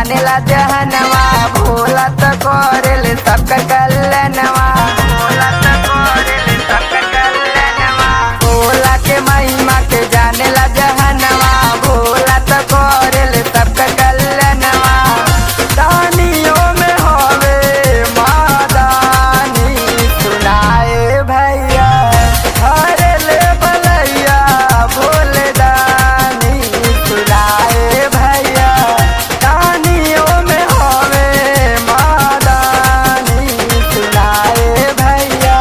जाने ला जहनवा भोला तो करेले सबका कल्याणवा भोला तो करेले सबका कल्याणवा भोला के महिमा के जाने ला जहनवा भोला तो करेले सबका कल्याणवा दानियों में होवे मादानी सुनाए भैया हरे ले बलैया भोले दानी सुनाए भैया दानियों में होवे मादानी सुनाए भैया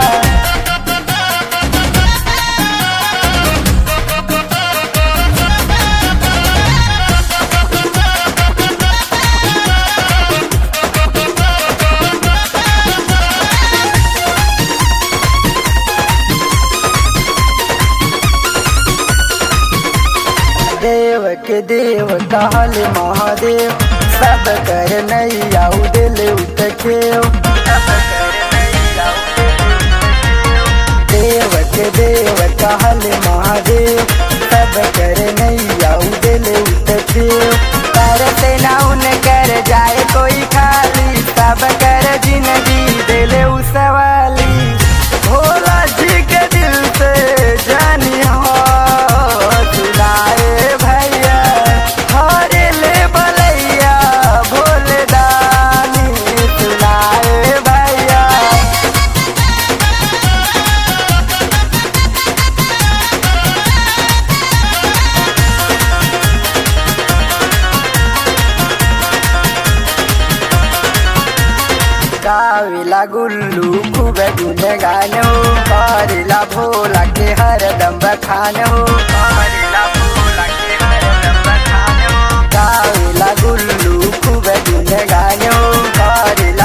देव के देव कहल महादेव सब कर नैया दिल उतखेव देव के देव कहल महादेव सब कर नैया दिल उतखेव करते ना उन कर जाए कोई खाली सब कर जिंदगी दिल उसवाली भोला जी के दिल से जानी हो सुनाए भैया हरे ले बलैया भोले दानी सुनाए भैया गाविला गुल्लू खूब गुन गानो करिला भोला के हरदम बखानो करिला भोला के हरदम बखानो गाविला गुल्लू खूब गुन गानो करिला